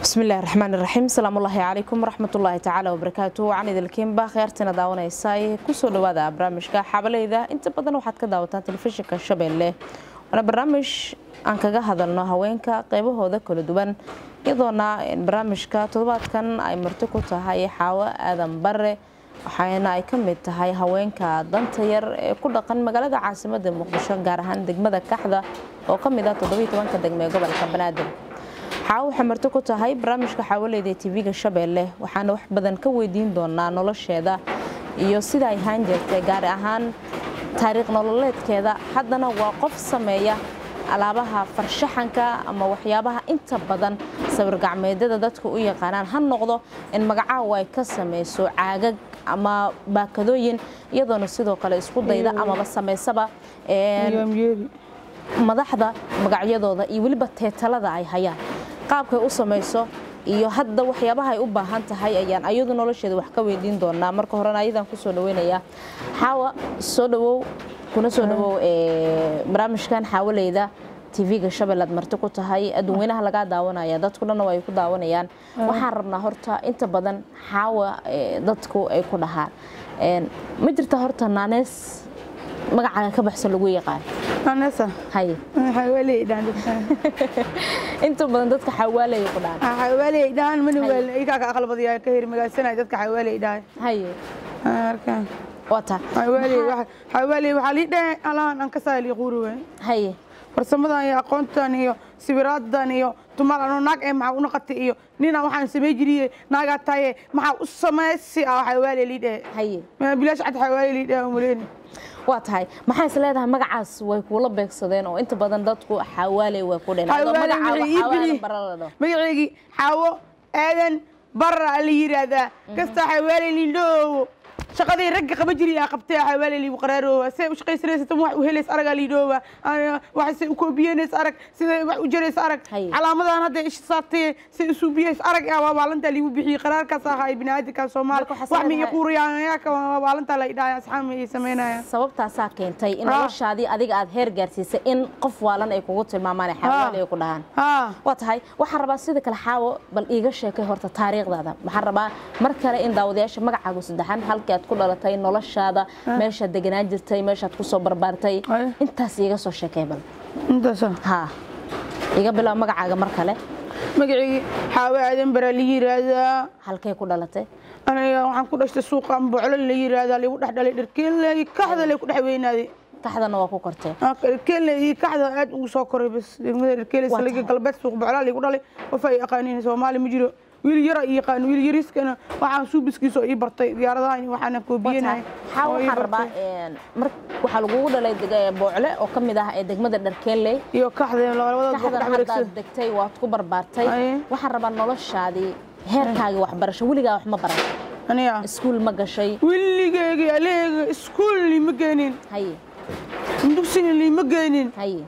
bismillahi raxmaan iraxiim asalaamullaahi calaykum waraxmatullaahi tacaala wabarakaatu waxaan idilkiinba kheyrtina daawanaysaay kusoo dhawaada barnaamijka xabaleyda inta badan waxaad ka daawataan telefishinka shabeelle waana barnaamij aan kaga hadalno haweenka qeybahooda kala duwan iyadoona barnaamijka toddobaadkan ay marti ku tahay xaawo aadan bare waxaana ay ka mid tahay haweenka danta yar ee ku dhaqan magaalada caasimada muqdisho gaar ahaan degmada kaxda oo ka mid ah toddobiyo tobanka degme ee gobolka banaadir xaawo waxay marti ku tahay barnaamijka xaawaleyda ee tv-ga shabeelle waxaana wax badan ka weydiin doonaa nolosheeda iyo sida ay ahaan jirtay gaar ahaan taariikh nololeedkeeda haddana waa qof sameeya alaabaha farshaxanka ama waxyaabaha inta badan sawir gacmeedyada dadka u yaqaanaan ha noqdo in magacaawa ay ka samayso caagag ama baakadooyin iyadoona sidoo kale isku dayda amaba samaysaba madaxda magacyadooda iyo weliba teetalada ay hayaan qaabkay u samayso iyo hadda waxyaabaha ay u baahan tahay ayaan ayadu nolosheeda wax ka weydiin doonaa marka horena ayadaan kusoo dhaweynayaa xaawa soo dhawow kuna soo dhawow barnaamijkan xaawaleyda tv-ga shabeelle aad marti ku tahay adduunweynaha lagaa daawanaya dadku dhanna ay ku daawanayaan waxaan rabnaa horta inta badan xaawa dadku ay ku dhahaan ma jirta horta naanees magacaaga ka baxsan lagu yaqaan Vanessa. haye Xawaaley dhaan. inta badan dadka xawaalaya ku dhahan Xawaaley dhaan man weel iga ka aqal badiyaa ka hir magaalsanay dadka xawaaley dhaan. haye Arka. wata Xawaaley waxa xawaaley waxa li dhaan alaan an ka saali quruwe. haye Farsamadan iyo aqoontan iyo sawiraadan iyo tumal anu naag ee maxaa u noqotay iyo nina waxaan sameey jiriyay naaga taye maxaa u sameeysi ah xawaaley li dhaan. haye Ma bilaash cad xawaaley li dhaan muleen. waa tahay maxay is leedahay magacaas way kuula beegsadeen oo inta badan dadku xawaaley way ku dheen adoo magacaaga xawaaley bara la dhaho magaceygii xaawo aadan barra la yiraahdaa kasta xawaale lindhoowo shaqadii ragga qaba jiri aa qabtay xawaale liigu qaraaroowa say u shaqaysanaysa wax u helays aragaa liidhoowa waxay u koobiyeenays arag sida wax u jarays arag Haye. calaamadan hadda ish saartay say isu biyays arag aa waa waalantaa liigu bixiyey qaraarkaas ahaa biniaadinkan soomaali Marka waxaa wax miya leedahay- quuriyaaka waa waalantaa la idhaaya asxaab ay samaynayaan sababtaasaa keentay in Ah. noloshaadii adiga aad heer gaarsiisay in qof waalan ay kugu tilmaamaan xawaaley ay ku dhahaan haa waa tahay waxaan rabaa sida kale xaawo bal iiga sheekay horta taariikhdaada waxaan rabaa mar kale in daawadayaasha magacaagu saddexan halkii aad ku dhalatay noloshaada meeshaad deganaan jirtay meeshaad kusoo barbaartay Aye. intaas iiga soo sheekay bal intaasa haa iga bilow magacaaga mar kale magacii xaawo aadan bara la yiraahdaa halkay ku dhalatay aniga waxaan ku dhashtay suuqa amboclo la yiraahdaa ligu dhex dhalay dharkeenley kaxda lay ku dhex weynaaday kaxdana waa ku kortee dharkeenley iyo kaxda aad ugu soo koray bas degmada dharkeenley Waa saliga tahay. galbeed suuq boclaa ligu dhalay qof ay yaqaaniin soomaali ma jiro wiil yara i yaqaan wiil yariiskana waxaan suubiskiisa ii bartay diyaaradahan waxaana koobiyenaya xaa waxaan rabaa mar waxaa lagugu dhalay deg- boocle oo ka mid ah ee degmada dharkeenley iyo kaxda labadaba ku kaxdan dhex haddaad wareegsan degtay waad ku barbaartay Aye. waxaan rabaa noloshaadii heerkaagii waxbarasho weligaa wax ma baran aniga iskuul ma gashay wiligeyga aleega iskuul liima geenin haye dugsiga liima geenin haye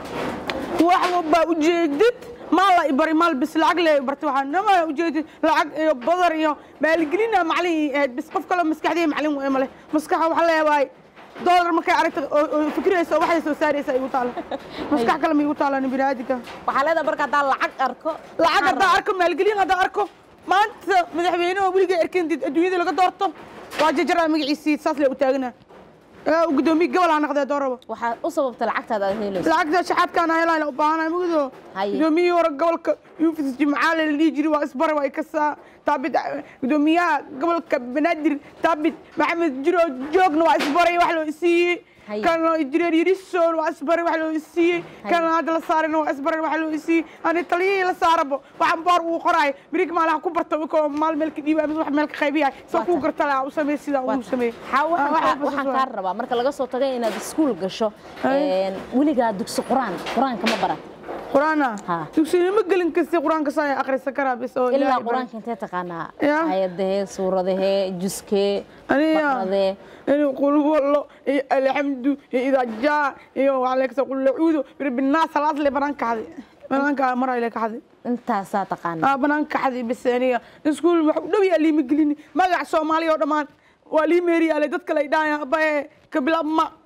wax walbaa ujeedid maal la ibari maal bis lacag le bartay waxaa nama ujeedid lacag iyo badar iyo maalgelina macalin ii ahayd bis qof kale maskaxdii macalin u male maskaxa waxa leeyahay doolar markay aragta oo oo fikiraysa oo waxay soo saaraysa igu taala maskax kale ma igu taalan biniaadinka waxaa leedahay marka haddaan lacag arko lacag haddaa arko maalgelin haddaa arko maanta madaxweynaha weligay arkin did adduunyada laga doorto waa jajaraa magaciisii saas le u taagana gudoomiye gobol ha noqdee dooraba waxaa u sababta lacagtaada aad helayso lacagta shaxaadkaan helaan u baahanay mugdo Haye. gudoomiyihii hore gobolka yufis jimcaale la dhihi jiray waa isbara waa kasaa taabid gudoomiyaha gobolka banaadir taabid maxamed jiro joogna waa isbaray wax loo isiiyey Haye. kan injineer yarisoon waa isbaray wax loo isiiyey kan hadda la saarayna waa isbaray wax loo isiiyey ani taliyihii la saarabo waxaan boor uu qoraay birig maalaha ku barta ko maal meel ka dhiiba wax meel ka qaybiyahay soo Waa kuu tahay. garta laha u sameey sida uu sameey xaa Ah, wax waxaan walba waxaan saas kaa waay. rabaa marka laga soo tagay inaad iskuul gasho Haye. een, weligaa dugsi qur-aan qur-aanka ma baran quraana Ha. dugsiga gelin kasta quraanka saa akhrisan karaa bis oo ilaa Ilaahay baray. qur-aanka intee taqaanaa Ya. ayadahee suuradahee juskee aniga baqradee inuu qul wallo iyo alxamdu iyo idaa jaa iyo waxaa leegsa qul nacuudu birabinaa salaad le banaan kaxdi banaanka maraa le kaxdi intaasaa taqaanaa aa banaan kaxdi bis aniga iskuul wax u dhow yaa liima gelini magac soomaaliya oo dhammaan waa lii meeriyaale dadka lay dhaaya abae kabilabma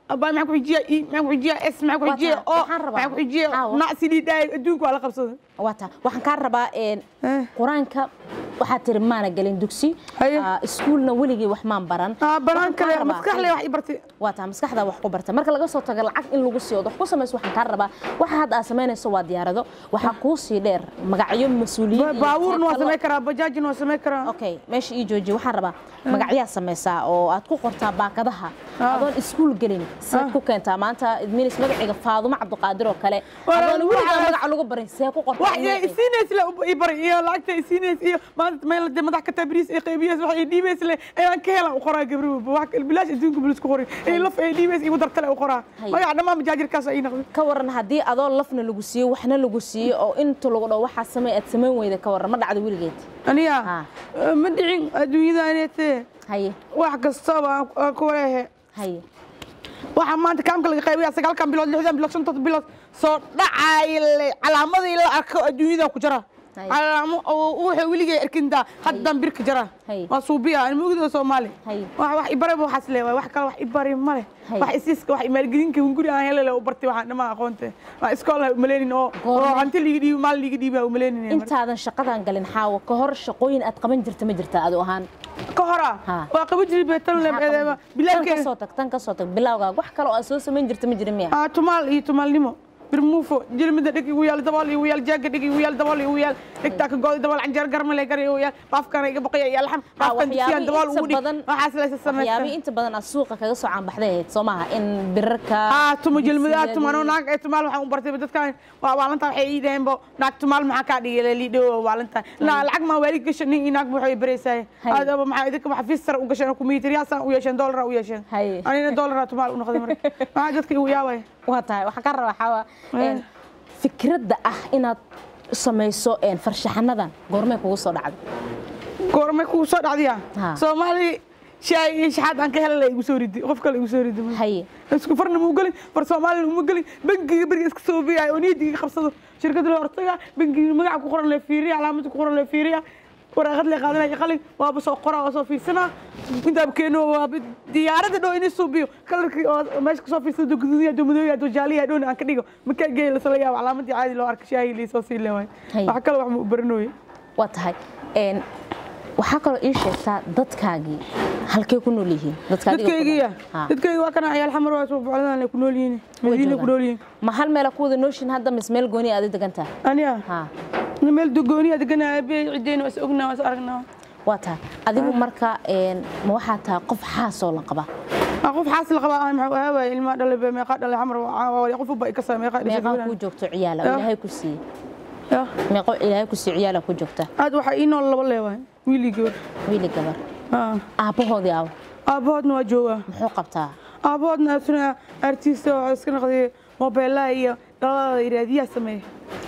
abaa maxaa ku xijiya i maxaa ku xijiya s maxaa ku Waa xijiya taa, o waxaan rabaa. maxaa ku xijiya Caawa. nacsi dhidhaay adduunka waa la qabsaday waata waxaan kaa rabaa een, Eh. qur-aanka waxaad tiri maana gelin dugsi Haye. ah, iskuulna weligii wax maan baran aa banaan Waxaan kaa kale rabaa- maskax le wax i bartay waa taa maskaxda wax ku barta marka laga soo tago lacag in lagu siiyo wax ku samayso waxaan kaa rabaa waxa hadda aad samaynayso waa diyaarado waxaa kuu sii dheer magacyo mas-uuliyiin iyo baabuurna waa taytalo- samay karaa bajaajna waa samay karaa okay meesha ii jooji waxaan rabaa magacyaa samaysaa oo aad ku qortaa baakadaha Ah. adoon iskuul gelin seed ku keentaa maanta idminis magaciga faadumo cabdiqaadir oo kale Waa- adoon weligaa waxaas- magaca lagu barin see ku qortaa wax magacii? isiinays le i bari iyo lacagta isiinays iyo maanta meel de madax ka tabriis ee qeybiyaas wax ay dhiibays le ayaan ka helan u qoraa gabri walba wax bilaash adduunka bulis ku qoray ee laf ay dhiibays igu dartale u qoraa Hay. magaca dhammaan majaajirkaas ay noqday ka waran haddii adoo lafna lagu siiyo waxna lagu siiyo oo inta lagu dhaho waxaa samey aad samayn weyda ka waran ma dhacdo weligeed aniya Ah. ma dhicin adduunyadaanete haye wax kastaba aan- aan ku leehe haye waxaa maanta kaamka laga qaybaya sagaalkan bilood lixdan bilood shantood bilood soo dhacayle calaamadii la arko adduunyadan ku jira Hay. calaamo oo wuxuu weligay arkintaa haddaan birka jira Hay. waa suubiya aan mugida soomaali Hay. wax wax ibare waxaas leewaay wax kale wax ibari ma leh Hay. wax isiiska wax maalgelinka hunguri aan helele u bartay waxaan dhammaan aqoonte waa iskool ha umaleynin oo Goorma? oo hanti liiga dhiibi maal liiga dhiibi ha umaleynin intaadan shaqadan galin xaawo ka hor shaqooyin aad qaban jirta ma jirta adu ahaan ka hora Ha. waa qaba jiri beetan Maxaa qaban jirta? tan bilaabkeeda kasoo tag tan kasoo tag bilawgaa wax kale oo aad soo samayn jirta ma jira miya ah tumaal iyo tumaalnimo birmuufo jilmida dhig igu yaal dabool igu yaal jaaga dhig igu yaal dabool igu yaal dhigtaa ka gooday dabool canjeer garmale gar igu yaal baafkana iga baqaya iyo alxam baafkan dusiyaan dabool ugu dhig waxaas laysa waxyaabii samaysta inta badan aad suuqa kaga soo caanbaxday ahayd soo maaha in birarka ah tuma jilmida digsiyadii- tuma anoo naag ee tumaal waxaan u bartay dadkan waa waalantaa waxay ii dhaheen bo naag tumaal maxaa kaa dhigay liidhow waalantaa na lacag maa waali gashan nin iyo naag waxay baraysaay Hay. aadaba maxaa idinka waxa fiisar u gasheen kumiitaryaasaan u yeesheen doolara u yeesheen Hay. anina doolara tumaal u noqday marka maxaa dadka igu yaabaya waa tahay waxaan ka rabaa xawa Eh. fikradda ah inaad samayso een, farshaxanadan goormee kugu soo dhacday goormay kugu soo dhacdiya Ha. soomaali shaay iyo shaxaad aan ka helala igu soo ridi qof kale igu soo ridi haye isku farna muu gelin far soomaalina uma gelin bangiga beriga iska soo biyaay oo niyadiga qabsado shirkada la hortaga bangiga magaca ku qoran le fiiriya calaamada ku qoran le fiiriya waraaqad le qaadanaya qalin waaba soo qoraa waa soo fiirsanaa intaaba keeno waaba diyaaradda dhow inay suubiyo kalarkii oo meesha kasoo fiirsado guduudiya domadooya dojaaliya dhown aan ka dhigo makaa geey lasala yaabo calaamadii caadi loo arka shaahi liisoo sii leewaay Hay. wax kale wax ma u baranooye waa tahay een, waxaa kaloo ii sheegtaa dadkaagii halkee ku nool yihiin dadka adiga ku dadkaygiya nool. Ha. dadkayga waa kana ciyaal xamar waa soo bocdaan ay ku nool yihiin madiina ku nool yihiin ma hal meela ku wada nooshin hadda mis meel gooni aad degan tahay aniga ha meel dogooniya deganaa aabey ciddeyna waa is ognaa waa is aragnaa waa tahay adigu marka een, ma waxaa tahay qof xaasoo la qaba Waa qof xaasil qaba ah maxaa ahaaway ilmaa dhalay baa meeqa dhalay xamar waa qof uba ka saa meeqa meeqaa dhashay kuu joogto ciyaala oo Ya. ilaahay ku siiyey ya meeqo ilaahay ku siiyo ciyaala ku joogta aad waxaa ii nool laba leewaay wiilii gabar wiili gabar Ah. aabbahoodii aaw aabbahoodna waa joogaa muxuu qabtaa aabbahoodna asuna artista oo iska noqday mobeelaha iyo dhalada iraadiyaha sameeya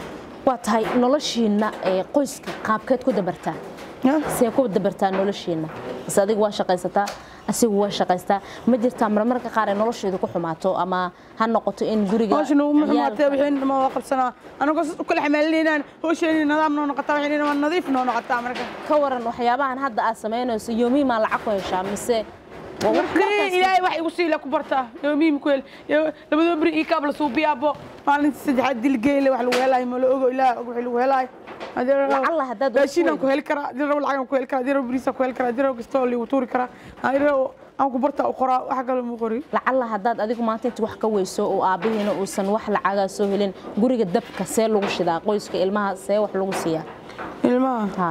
waa tahay noloshiina ee qoyska qaabkeed ku dabartaa Ya. see ku dabartaa noloshiina base adigu waa shaqaysataa asigu waa shaqaystaa ma jirtaa marmarka qaar ay nolosheedu ku xumaato ama ha noqoto in guriga hawshan uma ciyaalka- xumaatee wixii dhama waa qabsanaa anagoo sas u kala xamaalinaynaan hawsheeni nidaam noo noqotaa wixii waa nadiif noo noqotaa marka ka waran waxyaabahan hadda aad samaynayso yoomihi maa lacag ku heshaa mise waa wax markii markaas- ilaahay wax igu siila ku bartaa yoomiim ku hel Yo- labadoo beri ii kaab la suubiyaabo maalinta saddexaad dilgeyle wax lagu helaayo ma la ogo ilaah og wixii lagu helaayo Lacalla haddaad wax ku raashinaan ku weydo. heli karaa hadii rabo lacag aan ku heli karaa hadii rabo bariisaan ku heli karaa hadii rabo kastoo liigu tuuri karaa hadii rabo aan ku bartaa u qoraa wax kale mu qori lacalla haddaad adigu maanta inta wax ka weyso oo aabbihiina uusan wax lacagaa soo helin guriga dabka see lagu shidaa qoyska ilmaha see wax lagu siiyaa ilmaha ha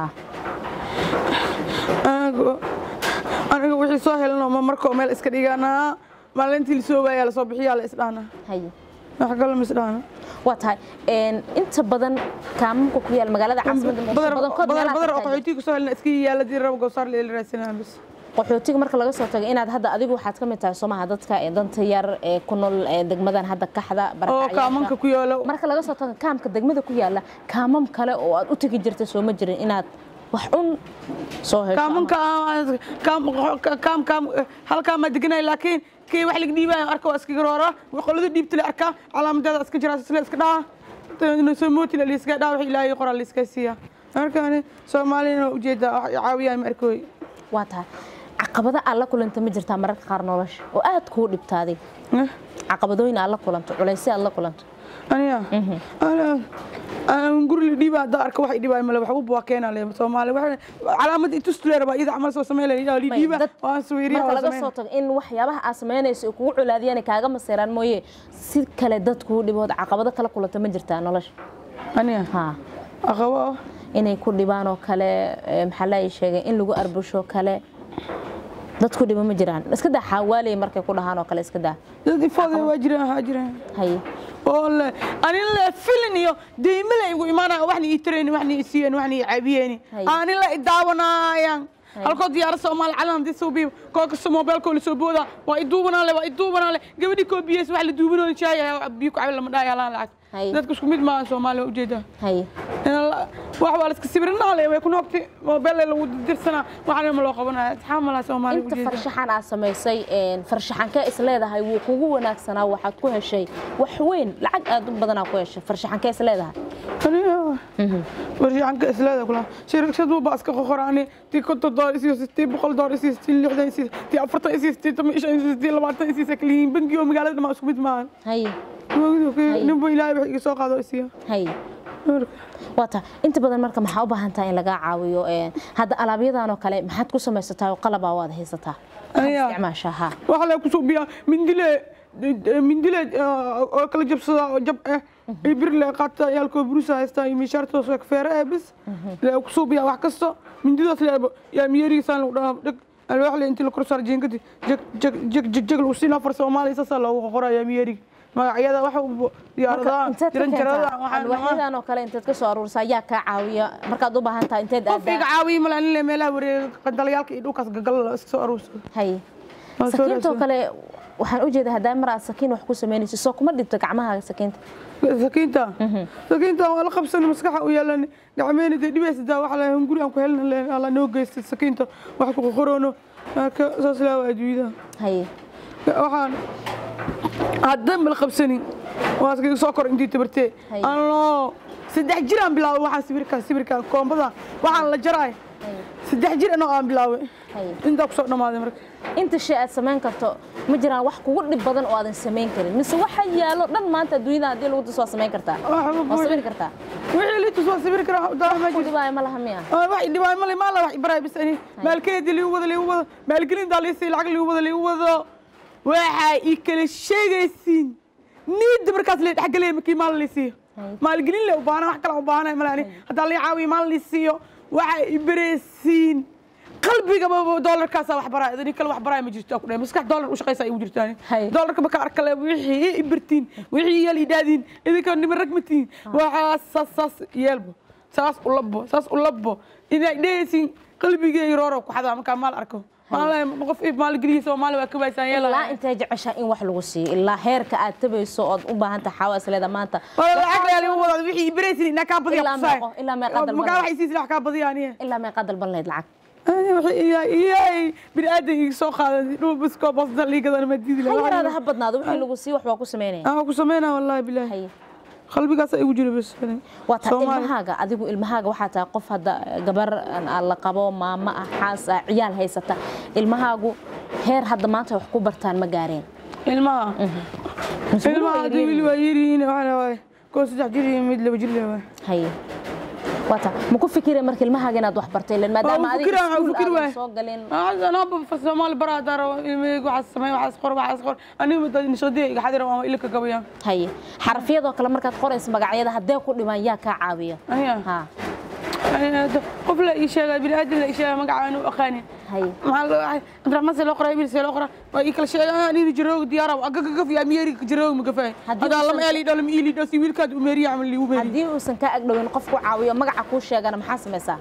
anigu aniga wixii soo helano ma markoo meel iska dhiganaa maalintii lasoo waayaa lasoo bixiyaa la isdhaana haye wax kale ma isdhaana waa tahay een, inta badan kaamamka ku yaal magaalada caasimadda muqdisho badankood badar meelaha badar oo ka taagan. qaxootiga soo helna iska yaala hadii rabo gowsaar la raadsanaa bis qaxootiga marka laga soo tago inaad hadda adigu waxaad ka mid tahay soomaha dadka ee danta yar ee ku nool ee degmadan hadda kaxda oo barakacayaasha. kaamanka ku yaalo marka laga soo tago kaamka degmada ku yaala kaamam kale oo aad u tegi jirta soo ma jirin inaad wax un soo hesho kaamanka kaam kaam kaam halkaa ma deganay laakiin kii wax laga dhiibaayo arka waa iska garoora qolada dhiibta la arkaa calaamadeeda iska jiraa sila iska dhaha soo mooti la iska dhaha wax ilaahay qoraa la iska siiya markaani soomaalina ujeeda wax caawiyaa ma arkooy waa tahay caqabado aad la kulanta ma jirtaa mararka qaar nolosha oo aad kuu dhibtaaday Eh, caqabadooyin aad la kulanto culaysyo aad la kulanto aniga Ana- aan guri la dhiiba haddaa arka wax idhibaay male waxba waa keenaa le soomaali waxa calaamad itustuleer baa iyada camal soo sameyn lahaa la May, dhiiba dad waan sawiriya marka waa laga sameyn soo tago in waxyaabaha aad samaynayso ay kugu colaadiyaan ay kaaga maseeraan mooye si kale dad kuu dhibood caqabado kala kulanta ma jirtaa nolosha aniga ha aqabo inay ku dhibaan oo kale ee, maxaa la sheegay in lagu arbusho kale dad ku dhibo ma jiraan iska daa xaawaaley markay ku dhahaan oo kale iska daa dad ifooda waa jiraan waxaa jiraan haye oo le ani le filin iyo deyme la igu imaanaya waxna ii tarayni waxna ii siiyeen waxna ii caabiyeen Hay. ani la i daawanayaan Hay. halkoo diyaara soomaali calan hadii soo biibo koo kasta moobeelkoo la soo booda waa i duubanaa le waa i duubanaa le gabadhii koo biyeys wax la duubanoo jaaya biyo ku cabi lama dhaaya laan lacag Hay. dadka isku mid maaha soomaali waa ujeedaa haye wax waa la iska sawirnaa le way ku noogti moobeel lagu dirsanaa waxna ma loo qabanaya asxaab malaha soomaali inta ujeedaa farshaxan aad samaysay een, farshaxankee is leedahay wuu kugu wanaagsanaa waxaad ku heshay wax weyn lacag aad u badanaa ku heshay farshaxankee is leedahay warshaacanka isleeda kula shirkad walba iska qoqoraani tii konton doollar isiyo tii boqol doollar isiyo tii lixdan isiyo tii afartan isiyo tii toban iyo shan isiyo tii labaatan isiyo sakliyiin bangi oo magaalada dhamaa isku mid maahan haye ninba ilaahay wax iga soo qaado isiyo haye waata inta badan marka maxaa u baahan tahay in lagaa caawiyo een, hadda alaabyadan oo kale maxaad ku samaysataa oo qalabaa waad haysataa Maxaad Aniga? isticmaashaa ha waxa la ku suubiyaa mindile mindile oo kala jabsada oo jab ah iyo bir le qaata yaalkoo burusa haystaa iyo mishaarta soo feere ah bis le ku suubiyaa wax kasto mindidaas le yaa miyeriisaan lagu dhahaa dhag alwaax le intii la kor saar jiinkadi jag jag jag jag jag lagu siin afar soomaali saasaa loogu qorayaa miyerig magacyada waxa uu diyaaradaha inteed ka jiran jarada keentaa alwaaxyadan oo kale inteed ka soo aruursaa yaa kaa caawiya markaad u baahan tahay inteed qof iga aadaa caawiya male anile meelaha wareega qandalayaalka iyo dhulkaas gagal iska soo aruursado haye Waa soo sakiintoo raadsan. kale waxaan u jeedaa haddaa mar aad sakiin wax ku samaynayso soo kuma dhibto gacmaha sakiinta sakiinta sakiinta waa la qabsan maskaxa u yeelan gacmeena dee dhibaysa daa waxa la hunguri aan ku helna leen alla noo geystay sakiinta wax ku qoroono marka saas laa waa adduunyada haye waxaan haddan bal qabsanin waa iskaga soo kor intii tabartee Hay. anoo saddex jir aan bilaabay waxaan sawirkaan sawirkaan koombada waxaan la jaraay haye saddex jir anoo aan bilaabay haye intaa kusoo dhammaaday marka inta shay aad samayn karto ma jiraan wax kugu dhib badan oo aadan samayn karin mise waxa yaalo dhan maanta adduunyada haddii lagu tus waa samayn kartaa Waxba waa buuxi. sawiri kartaa wixii liitus waa sawir karaa daa ma ku jirto dhibaayo ma laha miya آه، واحد دي ما ما لا واحد براي بس اني مالكيد اللي هو اللي هو مالكين دالي سي العقل اللي هو اللي هو واحد يكل شيء سين نيد بركات اللي حق لي مكي مال اللي سي مالكين اللي وبانا واحد كلا وبانا ملاني هذا اللي عاوي مال اللي سيو واحد يبرسين قلبي قبل دولار كاسة واحد براي إذا كل واحد براي ما جرت أكل مسكح دولار وش قيسة يوجد تاني هاي. دولار كبك أركله وحي إبرتين وحي يلي دادين إذا كان نمر رقمتين وحاسس ساس يلبو saas u labo saas u labo inay dhehaysin qalbigay rooro ku xadaa markaa maal arko maal qof ib maal geliya soomaali waa ka baysaan ilaa yeela intee jeceshaa in wax lagu siiyo ilaa heerka aad tabayso ood u baahan tahay xawaas leeda maanta wala lacag leeyahay lagu wada wixii ibraysin inaa kaa badiya Ilaa kusaay meeqo- ilaa meeqa dalban magaa leh. waxay siisin wax kaa badiya aniye ilaa meeqaa dalban lahayd lacag iyaay bini aadan iga soo qaaday dhul bisko basda liigadana ma diidi ha yaraada lahaa ha badnaado wixii lagu siiyo wax waa ku samaynaya aan ku sameynaa wallahi bilaahi haye qalbigaas igu jira bas waa taa Soomaali. ilmahaaga adigu ilmahaaga waxaa tahay qof hadda gabar aan la qabo maamo ah xaas ah ciyaal haysata ilmahaagu heer hadda maanta wax ku bartaan ma gaareen ilmaha Mise weli waa ilmaha hadii yaryar wili waa yirihiin waxaana waay koo saddex jir iyo mid laba jir le waay haye waa taa ma ku fikireen marka ilmahaaga inaad wax bartay ileen maadaama Waa u adiga fikiraan, waa u iskuul fikir aadan waay. soo galin أنا أبغى سومالي برا دار إلمي واحد سمي واحد صخور واحد صخور أنا بدي نشدي حد يروح إلك قبيان haye xarafyadoo kale markaad qorayso magacyada haddee ku dhimaan yaa kaa caawiya أيوة ha أنا قبل إيشة بني آدم إيشة ما قاعد أخاني haye مع عبد الرحمن سلو قرا يبي سلو قرا ويكل شيء أنا نجروق ديارة وأقق في أميري جروق مقفى هدي هذا وصل- لما إلي دلم إلي دسي ويل كاد أميري عمل لي وبيري haddii uusan kaa agdhowin qof ku caawiyo magaca kuu sheegana maxaa samaysaa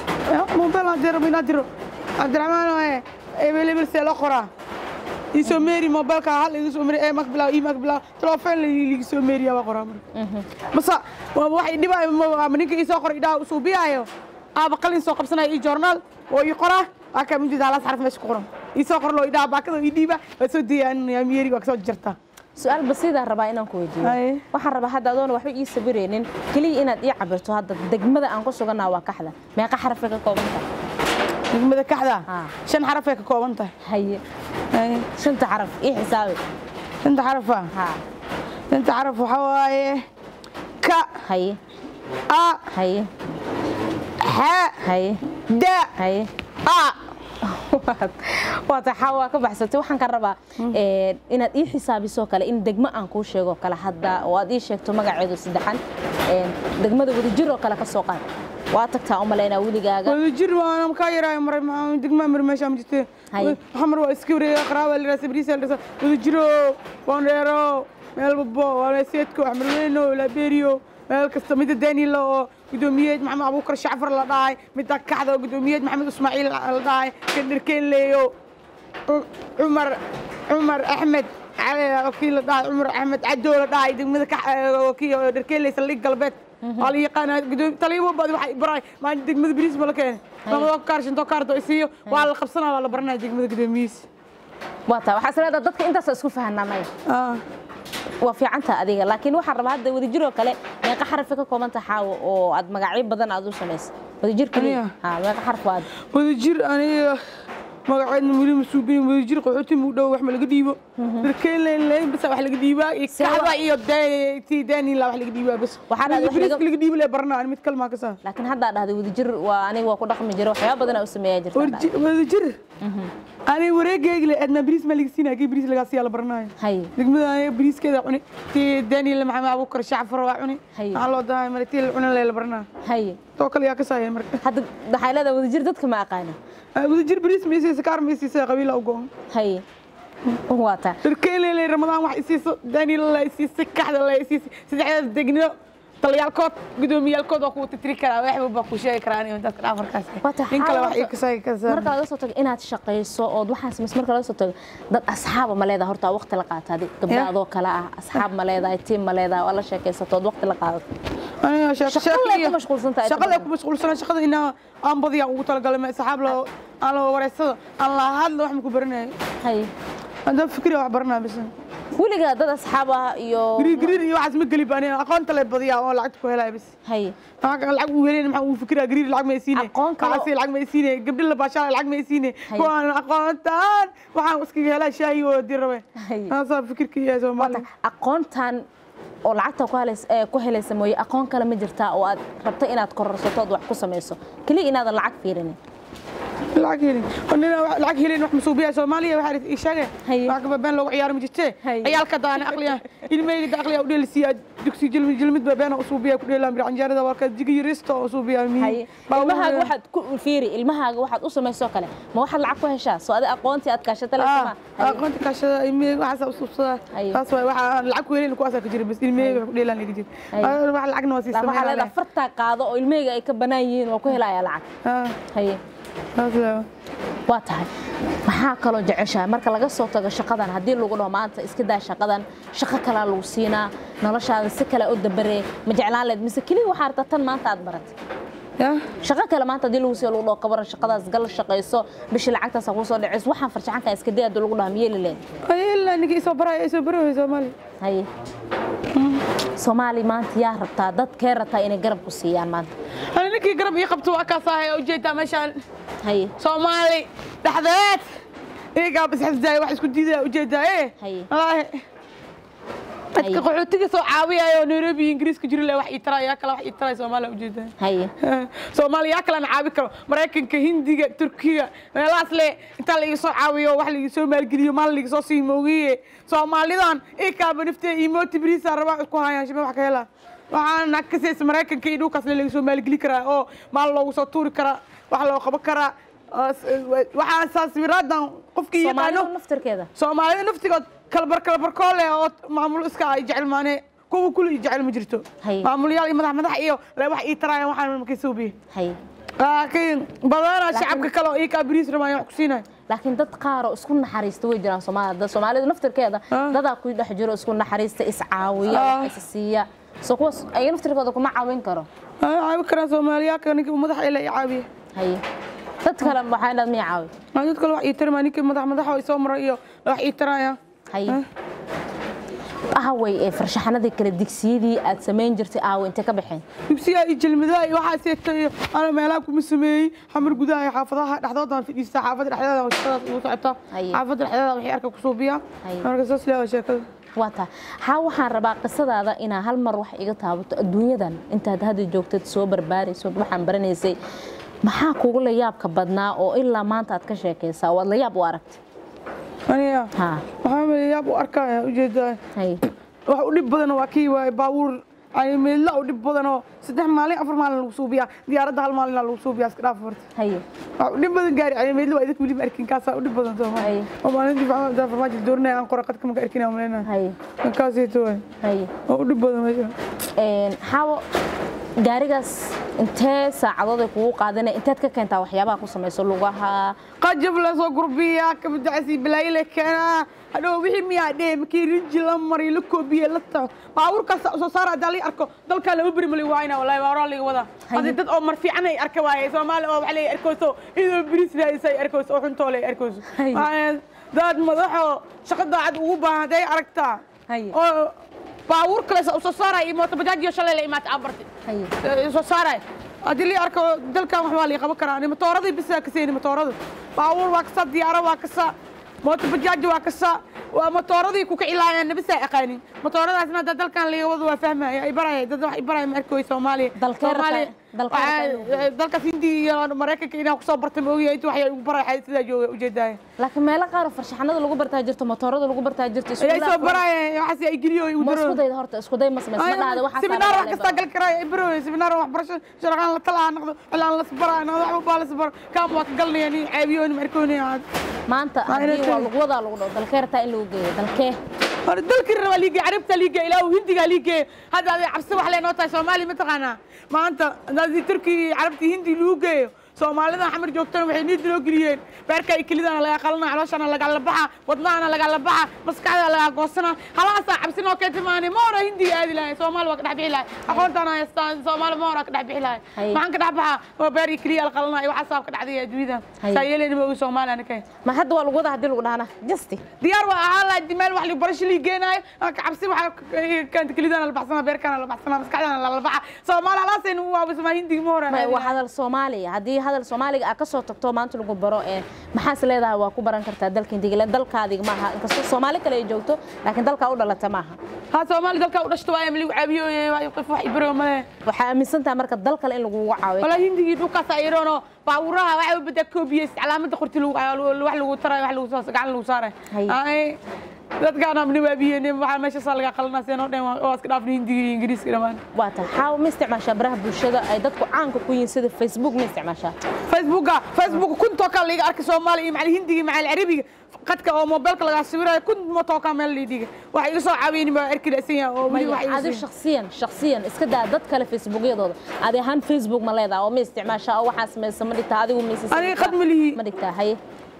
مو بلا دير من أدرو عبد الرحمن وين إبلي بل سلو قرا يسو ميري موبايل كهال يسو ميري إيه مقبلا إيه مقبلا تلوفين اللي يسو ميري يا قرا mase waa waxay dhibaayo ma- ma ninka ii soo qoray idhaha suubiyaayo aaba qalin soo qabsanaya ii joornaal oo ii qora waa kaa mid halaas xaraf meesha ku qoran ii soo qor loo idhaha baakada ii dhiiba waa soo diyaaninaya miyeri waa kasoo jartaa su-aal basiidaa rabaa inaan ku weydiiyo Haye. waxaan rabaa hadda adoona waxba ii sawiraynin keliya inaad ii cabirto hadda degmada aan ku sugannaha waa kaxda meeqa xarafay ka kooban tahay degmada kaxda Ah. shan xarafay ka kooban tahay haye Haye. shanta xaraf ii xisaabi shanta xarafa ha shanta xaraf waxaa waaye ka haye a haye xa haye da haye a waa taxa waa ka baxsatay waxaan ka rabaa ee, inaad ii xisaabiso kale in degmo aan kuu sheego kale hadda oo aad ii sheegto magaceedu saddexan ee, degmada wadajir oo kale ka soo qaad waa tagtaa u malaynaa weligaaga wadajir waana kaa yaraayo maray maxaa degmaa mar meesha ma jirte Haye. xamar waa iska wareega qaraaba la raasa bariisa la raasa wadajiro boondheero meel babo walaseedko axmarweyno labeeriyo meel kasta midda daniela oo gudoomiyeed maxamed abuukar shacfar la dhahay midda kaxda oo gudoomiyeed maxamed ismaaciil la dhahay kadherkeenleeyo cumar cumar axmed cali kii la dhahay cumar axmed cadow la dhahay degmada kii dherkeenley saldhig galbeed waa la yaqaanaa gudoomi taliyaha baad waxa baray maan degmada bariis ma la keenay lamadoo kaar shantoo kaardo isiiyo waa la qabsanaa waa la baranaya degmada gudoomiyihiisa waa taa waxaa isleedaha dadka intaas isku fahanamay waa fiicanta adiga laakiin waxaan rabaa hadda wadajir oo kale meeqa xarafi ka koobanta xaawo oo aad magacyo badan aad u samaysay wadajir kaliya Aniga? ha meeqa xaraf waad wadajir aniga magaceedna weli ma suubin wadajir qaxooti muu dhow wax ma laga dhiibo darkeenleyn bas wax laga dhiibaa iyo See kaxda wa- iyo tii daanila wax laga dhiibaa bas Waxaan aad wax bariiska laga- laga dhiibi le barnaa mid kalmaa ka saa laakiin haddaa dhahday wadajir waa aniga waa ku dhaqmi jira waxyaaba badan aa u sameeyaa jirta Warji- wadajir aniga wareegaygle adna bariis maa laga siinaya kii bariis lagaa siiyaa la baranaayo hay degmada aniga bariiskeeda cuni tii daanila maxamed abuukar shacfar waa cuni Haye. maxaa loo dahay mare tii la cunin le la baranaa hay too kale yaa ka saaya marka hadda waxay leedahay wadajir dadka ma aqaana wadajir bariis ma isiisa kaar ma isiisa qabiila u go-on hay waa taa darkeelele ramadaan wax isiiso daniel la isiisay kaxda la isiisay saddexdaas degno taliyaalkood gudoomiyaalkood waa kuwa titiri karaa waxba baa ku sheegi karaa aniga dadka dhaafarkaas Waa tahay nin kale wax xaalad- ii kasay kasay marka laga soo tago inaad shaqayso ood waxaan samayso marka laga soo tago dad asxaaba ma leedahay horta waqti la qaataadi gabdha Yeah. adoo kale ah asxaab ma leedahay tiim ma leedahay waa la sheekaysatood waqti la qaadato aniga Shaqo lee ku mashquulsantahay shaqo lee inta ku mashquulsana shaqada inaa aan badiya ugu talagalay ma saxaab la aan la wareysada aan la hadla wax ma ku baranayo hay haddaan fikriya wax baranaa bis weligaa dad asxaab ah iyo gariir gariir iyo waxaas ma geli ba aniga aqoonta le badiyaa oo lacagta ku helaya bis hay maxaa lacag uu helin maxaa uu fikiraa gariir lacag ma isiine Aqoon kale oo- waxaasi lacag ma isiine gabdhi la baashaa lacag ma isiine Hay. kuwaan aqoontaan waxaan iskaga helaa shaahi oo dir rabe Hay. haasaa fikirka iyo soomaali Wata, aqoontan oo lacagta ku helays- ee, ku helaysa mooye aqoon kale ma jirtaa oo aad rabto inaad kororsato ood wax ku samayso keliya inaadan lacag fiirinin lacag helin nina lacag helin wax masuubiya soomaaliya waxaa ii sheege Hay. wax ka been loogu ciyaaro ma jirte Hay. ciyaalka daana aqliya ilmeyga da aqliya u dheelisiya dugsi jilmid jilmid baa beena usuubiya ku dheelaan bir canjeerada warka jigi yaristo usuubiya mi hay ilmahaaga waxaad ku fiiri ilmahaaga waxaad u samaysoo kale ma waxaad lacag ku heshaa soo adi aqoontii aad kaashata lesama aqoonta kaashada ilmeyga waxaas usuubsada Hay. taas waay waxa lacag ku helin kuwaasa ka jira bas ilmeyga wax ku dheelaan laga jira Hay. wax lacagna waa sii waxaa leedahay sameeyaan fartaa qaado oo ilmahayga ay ka banaan yihiin waa ku helayaa lacag ah haye taas waa waa tahay maxaa kaloo jeceshahay marka laga soo tago shaqadan haddii lagu dhaho maanta iska daa shaqadan shaqo kalaa lagu siinaa noloshaada si kale u dabaree ma jeclaan leed mise keliya waxaa rabtaa tan maanta aad baratay ya shaqo kale maanta haddii lagu siiyo lagu dhaho kabaran shaqadaas gal shaqayso bishii lacagtaas kuu soo dhacayso waxaan farjacanka iska day haddii lagu dhaho miyeeli leed ilaa ninka isoo baraya isoo baraya soomaali haye soomaali maanta yaa rabtaa dadkee rabtaa inay garab ku siiyaan maanta ani ninkii garab ii qabto waa kaas ahay ujeedaa meeshaan haye soomaali dhexdeed iyagaa bas xasdaaya wax isku diidaya ujeedaa ee Haye. wallaahi dadka Haye. qaxootiga soo caawiyaya oo nairobi iyo ingiriiska jiri leh wax ii taraya yaa kale wax ii taraya soomaaliya ujeedaa haye soomaaliya yaa kale aan caawi karo maraykanka hindiga turkiga meelahaas le intaa laiga soo caawiyo wax laiga soo maalgeliyo maal laiga soo sii moogiye soomaalidan ikaaba naftee iyo mooti bariisa rabaa ku hayaan shime wax ka helaa waxaan nakasiis maraykanka iyo dhulkaas le laga soo maalgeli karaa oo maal loogu soo tuuri karaa wax loo qaban karaa oo s- waxaa saaswiraadan qofkii soomaalida yaqaano naftirkeeda soomaalida naftigood kalabar kalabarkoo leh oo maamul iska ay jecel maane kuwa kuli i jecel ma jirto Haye. maamulyaal iyo madax madax iyo le wax ii taraayan waxaan markay suubiye haye laakiin badana Laakiin- shacabka kale oo ii kaa bariis rabaan wax ku siinaya laakiin dad qaar oo isku naxariista way jiraan soomaalida dad soomaalidu naftirkeeda Ah. dadaa ku dhex jiro isku naxariista iscaawiya Ah. wax is siiya soo kuwaas ayaga naftirkooda kuma caawin karo Ay, caawi karaan soomaaliyaalka ninka madax ila i caawiye haye dad kale waxaa inaad miya caawi maa dad kale wax ii tarmaa ninka madax madax oo isoo mara iyo wax ii taraya haye Ah. ahaway ee farshaxanadii kale digsiyadii aad samayn jirtay aaway intay ka baxeen dugsiga iyo jelmadaha iyo waxaa seegtay ana meelaha kuma sameeyey xamar gudaha iyo xaafadaha dhexdoodaan fadhiistaa xaafadda dhexdeeda waa shaqadaas ugu socotaa Haye. xaafadda dhexdeeda waxay arka ku suubiyaa Haye. marka saas leewa sheekada waa taa haa waxaan rabaa qisadaada inaa hal mar wax iga taabato adduunyadan intaad hadda joogtad soo barbaarayso waxaan baranaysay maxaa kugu la yaabka badnaa oo ilaa maanta aad ka sheekaysaa oo aad la yaab u aragtay aniga haa waxaa maleeyaab u arkaya ujeedaa hay wax u dhib badan waa kii waaye baabuur yani meedla u dhib badanoo saddex maalin afar maalin lagu suubiyaa diyaaradda hal maalin lagu suubiyaa iska dhaaf horta hay wax u dhib badan gaari yani meedla waa idinka weliba arkin kaasaa u dhib badan soo ma Haye. oo maalintii maxamed farmaajo doorinaya aan qora qadka maka arkin aan maleynaya hay kaasayto waay hay waa u dhib badan meesha xaawo gaarigaas intee saacadood ay kugu qaadanaya inteed ka keentaa waxyaabaha ku samayso lugaha qajab la soo gurbiyaa kabadacasi balaayo la keenaa hadhow wixii miyaa dhee markii rinji la mariyo la koobiye la taxo baabuurkaas soo saara haddaa lii arko dalkaa lama beri mali waayna wallahi baa horaa liga wadaa hadii dad oo mar fiican ay arka waaye soomaali oo waxa lay arkayso idoo bris raadisa ay arkayso oo xuntoo lay arkayso Haye. Waaye dad madaxo shaqo daacad ugu baahan hadday aragtaa Haye. oo baabuur kale soo saaraya iyo mooto bajaajiyo shalay la imaatay aan bartay hay soo saaray haddii lii arko dalkan wax waa lii qaban karaa ni matooradii bisaa ka seeni matoorada baabuur waa kasa diyaaro waa kasa mooto bajaaji waa kasa waa matooradii ku kicilaayaan nabisaa aqaanin matooradaasna hadda dalkan liga wado waa fahmaya ay baraya dad wax ay baraya ma arkoy soomaaliya Dalkee rabtaa- Soomaaliya- dalkee rabtaa inuu waxaa- dalkaas hindi iyo maraykanka inaa kusoo bartay ma ogiya inta waxay ugu baraya sidaa jooga ujeedaya laakiin meelo qaar oo farshaxanada lagu bartaa jirto motoorada lagu bartaa jirto ayay soo baraya waxaas ay geliyo ay ma udaro isku dayda horta isku day ma samays ma dhahda waxaa seminar wax kasta gal karaa bro seminar waxbarasho sharqaan la talaa noqdo cilaan la sabara noqdo wax baa la sabara kaam waa ka galnaya ni caabiyo ni markooni aad maanta Waa inay haddii waa tahay. lagu wadaa lagu dhaho dalkee rabtaa in lagu geeyo dalkee hore dalkii raba liigay carabta liigay ilaa hindiga liigay hadda aday cabsi wax leenoo tahay soomaali ma taqaanaa maanta hadii turki carabti hindi lagu geeyo soomaalida xamar joogtana waxay niid loo geliyeen beerka ay kelidana laga qalana calooshana lagala baxa wadnahana lagala baxa maskaxda laga goosana halahaasaa cabsinoo keenta maani ma hora hindiga aadi lahay soomaali waa ka dhex bixi lahay aqoontaana haystaan soomaali ma hora ka dhex bixi lahay Haye. maxaan ka dhex baxa waa beer iyo keliya alqalana iyo waxaasaa ka dhacday adduunyada Haye. saa yeeleyna ma ogi soomaali anika ma hadda waa lagu wadaa haddii lagu dhahana justi diyaar waa ahaa laha meel wax barasho lii geenaayo ka cabsi waxa keenta kelidana la baxsana beerkana la baxsana maskaxdana lala baxa soomaali halaasayna u waabismaa hindiga ma hora waa hadal soomaaliya haddii hadal soomaaliga aad kasoo tagto maanta lagu baro ee maxaas leedahay waa ku baran kartaa dalka hindiga dalkaadiga maaha inkastoo soomaali kale ay joogto laakiin dalkaa u dhalata maaha ها سومالي دلك ودشت واي ملي عابيو يقف واحد برو ما waxaa aaminsantaha marka dal kale in lagugu caawiyo ولا هندي دوكا سايرونو باوراها waxay bada koobiyay calaamada qorti lagu wax lagu taray wax lagu soo gacan lagu saaray Haye. ay dadkaan amni waabiyeen waxa meesha soo laga qalnaa seenoo dhan oo iska dhaafnay hindiga ingiriiska dhamaan waa tahay xaawo ma isticmaashaa baraha bulshada ay dadku caanka ku yihiin sida facebook ma isticmaashaa فيسبوك فيسبوك كنت توكل لي ارك سومالي مع الهندي مع العربي قدك او موبايلك laga sawirayo كنت ما توكل meel liidiga waxa iga soo caawiyeen ma arki dhasiya oo wali maya waxa adi shakhsiyan shakhsiyan iska daa dad kale facebookyadooda adi ahaan facebook ma leedaha oo ma isticmaashaa oo waxaa samaysa ma dhigtaa adigu ma isii Aniga qad ma lihi. ma dhigtaa haye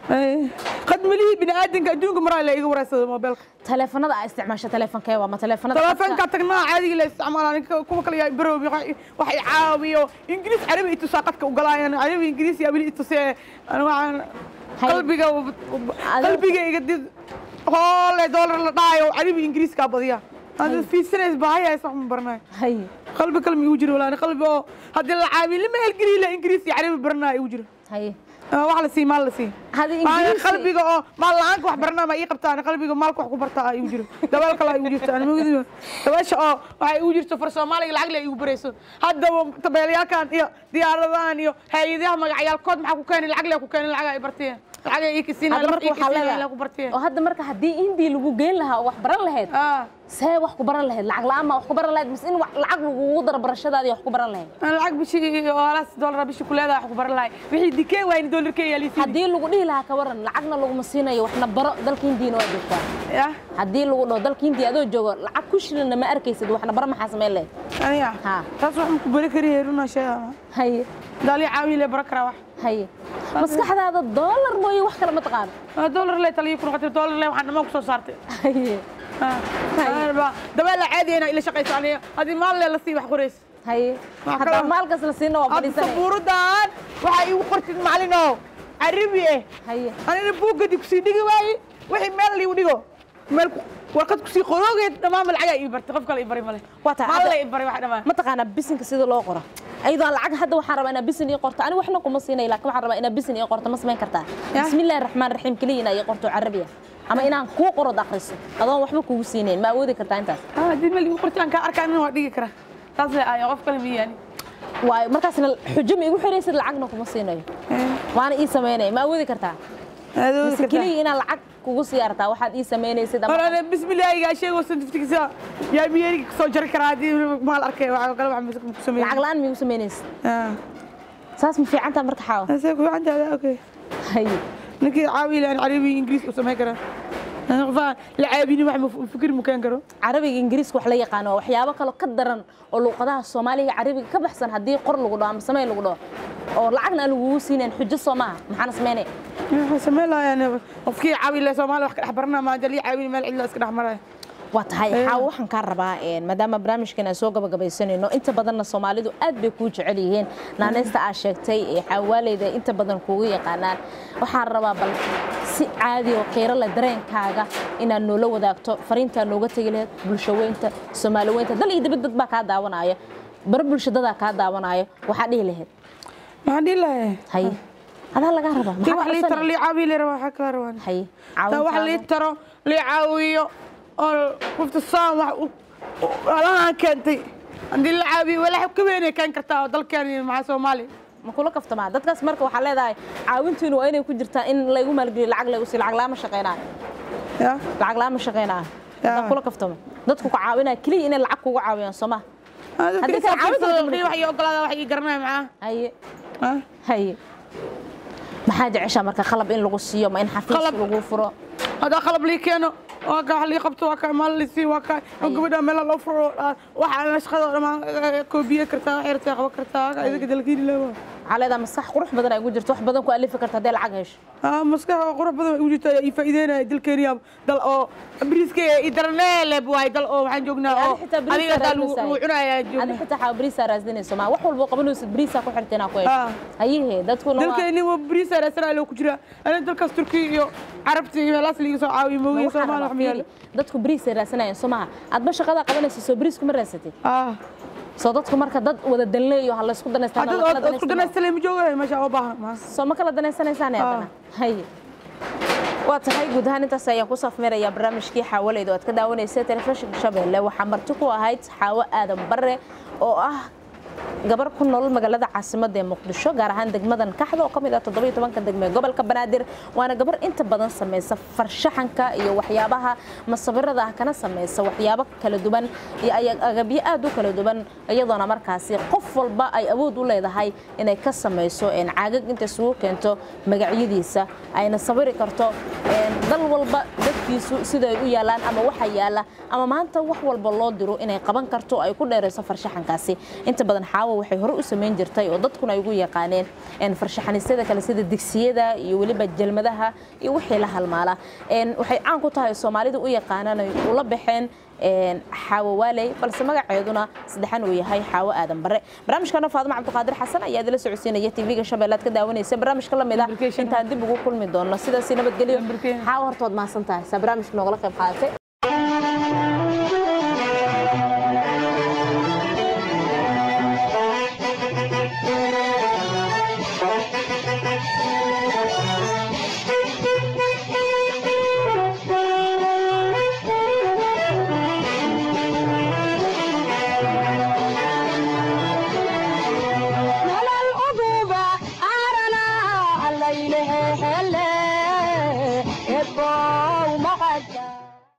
قد ملي بني ادم adduunka maraa la iga wareysada موبايلka taleefanada aa isticmaasha taleefankee waa ma taleefanada تلفونك تقنع عادي لا استعمال كوما كلا يا برو waxay caawiyo ingiriis carabi itu saaqadka u galayaan carabi ingiriis ya wili itu see ana waxaan Hay. qalbiga qalbiga iga did hoole dollar la dhaayo carabi ingiriis ka badiya hada fiisanays baahaya sax ma barnay haye qalbi kalmi igu jiro walaani qalbi oo haddii la caawiyo lama helgeliyo la ingiriis iyo carabi barnaa igu jiro haye wax la sii maal la sii hadi Aniga ingiriisi qalbiga oo maal la'aanka wax barnaa ma ii qabtaan qalbiga maalka wax ku bartaa igu jiro dabaal kale igu jirto anima ogdi dabaasha oo waxay igu jirto far soomaaliga lacag le igu barayso haddaba tabeelyaalkan iyo diyaaradahan iyo hay-adaha magacyaalkood maxaa ku keenay lacag le ku keenay lacag ay bartiyeen lacag ay ii kisiin hadda marka waxaa leedahay ku bartiyeen oo hadda marka haddii indii lagu geyn lahaa oo wax baran lahayd ah see wax ku baran lahayd lacag la'aan ma wax ku baran lahayd mise in wax- lacag lagugu daro barashadaadii wax ku baran lahayd aan lacag bishii oo halaas dollar bishii ku leedahay wax ku baran lahay wixii dikeen waayni dollarkee yaa liisiin haddii lagu dhihi lahaa ka waran lacagna laguma siinayo waxna baro dalka hindiina waa joogtaa ya haddii lagu dhaho dalka hindiya adoo joogo lacag ku shilinna ma arkaysid waxna baro maxaa samayn lahayd aniga Ha. taas wax ma ku bari kariye runa sheega haye daali caawi le bara karaa wax haye maskaxdaada doolar mooye wax kale ma taqaano Ah, dollar le taliyo ku noqotay dollar le waxaan dhammaan ku soo saartay haye dabaal caadi ina ila shaqayso aniga haddii maal le la sii wax qorays haye Wax haddaa kale- maalkas la siina waa hadda fadhiisanay sabuuradan waxaa iigu qortid macalino carabi eh haye anina buuggadi kusii dhigi waaye wixii meel liigu dhigo meel ku warqad kusii qoroogeed dhammaan lacagaa ii bartay qof kale ii bari male Waa tahay, maalla hadda- ii bari wax dhammaan mataqaanaa bisinka sida loo qoro ayadoo lacag hadda waxaan rabaa inaa bisin ii qorto aniga waxna kuma siinay laakiin waxaan rabaa inaa bisin ii qorto ma samayn kartaa Ya. bismillahi raxmaan raxiim keliya inaa ii qorto carabiya ama inaan kuu qorod akhriso adoon waxba kugu siinayn ma awoodi kartaa intaas Ah, haddii meel igu qortaan kaa arkaa nin waa dhigi karaa taas le ayo qof kale miyaani waayo markaasna xujo ma igu xiraysid lacagna kuma siinayo waana ii samaynaya ma awoodi kartaa mise keliya inaan lacag kugu siyaartaa waxaad ii samaynaysid ama horane bismillaahiga sheego santiftigiisa yaa miyeeriga kasoo jari karaa haddii maal arkay waxa kale wax mise ku sameeyay lacag la-aan miigu samaynaysid ah saas ma fiicantaa marka xaawo ase ku fiicantaada okay haye ninkii caawi laan carabi ingiriis u samayn karaa qofaa la caabini wax ma fikir mu keen karo carabiga ingiriiska wax la yaqaano waa waxyaabo kaloo ka daran oo luuqadaha soomaaliga carabiga ka baxsan haddii qor lagu dhaho ama samey lagu dhaho oo lacagna aan lagugu siinayn xujo soo maaha maxaana samaynaya waxaan samayn lahaa qofkii caawi le soomaali wax ka dhex baranaa maanta lii caawini meel cidla iska dhex maraya waa tahay Eh. xaawo waxaan kaa rabaa een, maadaama barnaamijkan aan soo gabagabaysanayno inta badanna soomaalidu aad bay kuu jecel yihiin naanaysta aad sheegtay ee xaawaaleyda inta badan kuugu yaqaanaan waxaan rabaa bal si caadi oo qiiro leh dareenkaaga inaad noola wadaagto fariintaa nooga tegi lahayd bulsho weynta soomaali weynta dal iyo dibad dad baa kaa daawanaya baro bulshadadaa kaa daawanaayo waxaa dhihi lahayd maxaan dhihi lahaa haye adaa lagaa rabaa tii maxaa wax lii codsanaya? taro lii caawi le rabaa waxaa kala rabaan haye taa wax lii caawintaada. taro lii caawiyo oo qofta saan wax u- u- alahaan keentay haddii la caawiyo walax ka weynay keen kartaa oo dalkeeni maxaa soomaali ma kula kaftamaa dadkaas marka waxaa leedahay caawintiinu waa inay ku jirtaa in laygu maalgeliyo lacag laygu siiyo lacag laama shaqaynaayo ya lacag laama shaqaynaayo Ya. hadaan kula kaftamo dadku ku caawinaya keliya inay lacag kugu caawiyaan soo ma Haddii kale caawinta caawinta dadka wax ii ogolaada wax ii garanaya maxaa haye Ah? haye maxaa jeceshaa marka qalab in lagu siiyo ma in xafiis Qalab. lagu furo haddaa qalab lii keeno waa ka wax lii qabto waa ka maal lisii waa ka oo gabadha meel loo furo waxa shaqada dhamaan koobiye kartaa wax yartaa qaban kartaa idaga dalkiini leewa waxaa leedahay maskax qurux badan ay ku jirto wax badan ku alifi karta hadday lacag hesho ah maskax oo qurux badan u jirta ii faa'iideynaya dalkeeniya dal oo bariiska i darneele waay dal oo waxaan joognaa oo Adi xitaa bariis adiga aa daa lagu raadinaysaa. lagu cunayaa adi joogna xitaa xaa bariisaa raasdinayso ma wax walba qabanaysid bariisaa ku xirta inaa ku hesho Ah. hayehe dadkuna waa- dalkeeni waa bariisa raasana loo ku jira ana dalkaas turkiya iyo carabta iyo meelaas liiga soo caawiyo Ma moogiya waxaan soomaali rabaa wax miyaal fiiri, dadku bariisay raasanayaan soo maha adba shaqadaa qabanaysa soo bariis kuma raasatid ah soo dadku marka dad wada danleeyo ha laysku danaystaan hadda la kala oo isku danaystaan danaystale ma joogayo meesha oo baahan ma soo ma kala danaysanaysaan haddana haye waa tahay guud ahaan intaas ayaan ku safmeerayaa barnaamijkii xaawaleyda oo aad ka daawanaysa telefishinka shabeelle waxaa marti ku ahayd xaawo aadan bare oo ah gabar ku nool magaalada caasimadda ee muqdisho gaar ahaan degmadan kaxda oo ka mid ah toddoba iyo tobanka degme ee gobolka banaadir waana gabar inta badan samaysa farshaxanka iyo waxyaabaha masawirada ah kana samaysa waxyaabo kala duwan iyo ay- agabyo aad u kala duwan iyadoona markaasi qof walba ay awood u leedahay inay ka samayso een caagag inta isugu keento magacyadiisa ayna sawiri karto een dal walba dadkiisu sida ay u yaalaan ama waxa yaala ama maanta wax walba loo diro inay qaban karto ay ku dheerayso farshaxankaasi inta badan xaawo waxay hore u samayn jirtay oo dadkuna ay ugu yaqaaneen een farshaxanisyada kale sida digsiyada iyo weliba jalmadaha iyo wixii la halmaala een waxay caan ku tahay soomaalida u yaqaanaan ay ula baxeen een xaawo waaley balse magaceeduna saddexan uu yahay xaawo aadan bare barnaamijkana faadimo cabdiqaadir xasan ayaa idila socodsiinaya tv-ga shabeellaad ka daawanaysa barnaamijka la mid ah Lubrication. intaan dib ugu kulmi doono sidaasi nabadgelyo Lubrication. xaawo hortood mahadsan tahay saa barnaamijka noogala qayb qaadatay nolol uduba aarana allaylehe hele